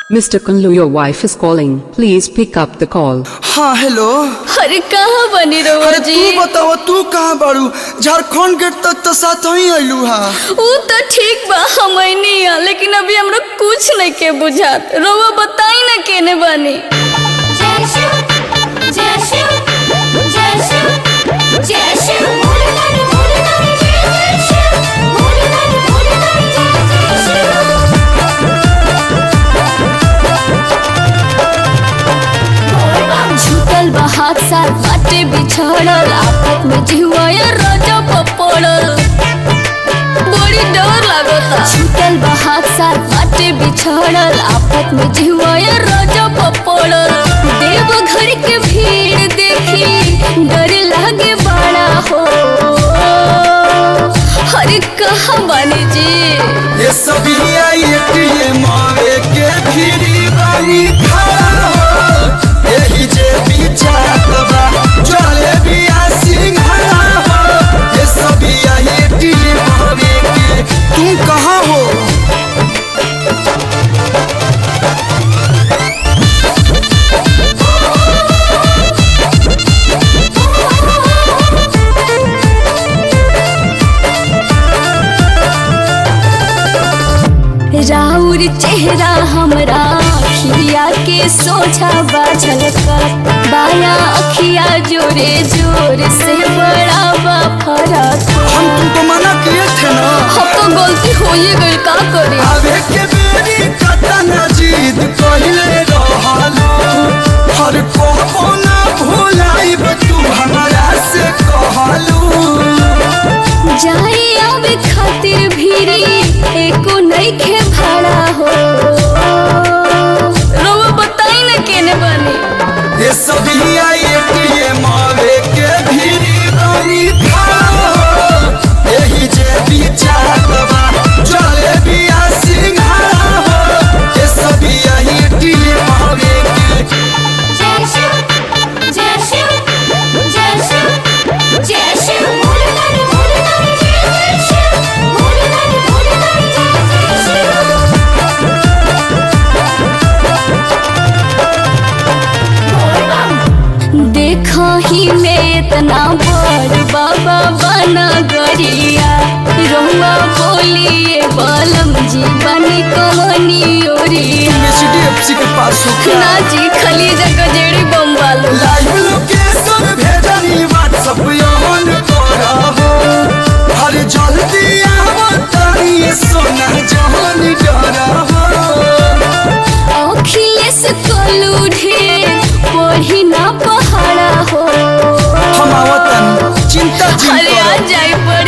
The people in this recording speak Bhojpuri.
Mr. Kunlu, your wife is calling. Please pick up the call. हाँ हेलो अरे कहाँ बनी रहुआ अरे जी तू बताओ तू कहाँ बाड़ू झारखंड गेट तक तो साथ ही आइलू हा ऊ तो ठीक बा हम नहीं आ लेकिन अभी हमरा कुछ नहीं के बुझात रहुआ बताई ना केने बनी जय शिव जय शिव जय शिव जय शिव भोलेनाथ भोलेनाथ जय जय शिव भोलेनाथ भोलेनाथ जय जय शिव झुकल बा हाथ साथ बाटे बिछड़ल आपत में जिहुआ रोजा पड़ल बड़ी डर लागता झुकल बा हाथ साथ बाटे बिछड़ल आपत में जिहुआ रोजा पड़ल देव घर के भीड़ देखी डर लागे बड़ा हो अरे कहाँ बानी जी ये सभी आई एटीएम आवे के भीड़ी बानी खड़ा हो यही जे बिचात बा चले बिया सिंघड़ा हो ये सभी आई एटीएम आवे के तू कहाँ हो राउर चेहरा हमरा अखिया के सोझा बाझल कर बाया अखिया जोरे जोर से बड़ा बा फरक हम तुमको मना किए थे ना अब तो गलती हो ही गई का करे आवे के बेरी कतन जीत कहिले रहलो हर को ना भुलाइब तू हमरा से कहलू जाए आवे खातिर भीरी एको नहीं खे भाड़ा हो रोवा बताई ना केने बनी ये सभी आई एटीएम आवे के भीड़ी बनी खाओ यही जे बिचार बा चले बिया सिंघाड़ा हो ये सभी आई एटीएम आवे के जय शिव जय शिव जय शिव जय शिव भोलेनाथ भोलेनाथ जय जय शिव भोलेनाथ भोलेनाथ जय जय शिव देखा ही में इतना बड़ बाबा बना गरिया रहुआ बोलिए बालम जी बनी कहानी ओरिया एचडीएफसी के पास हो क्या ना जी खली जगह जेड़ी बम वालो लाइव लोकेशन भेजनी व्हाट्सएप ऑन करा हो हर जल्दी आवो तारी सोना जहान डरा हो अखिलेश कलू ढेर पढ़ी ना पहाड़ा हो हम आवतन चिंता अरे चिंता आ जाए पर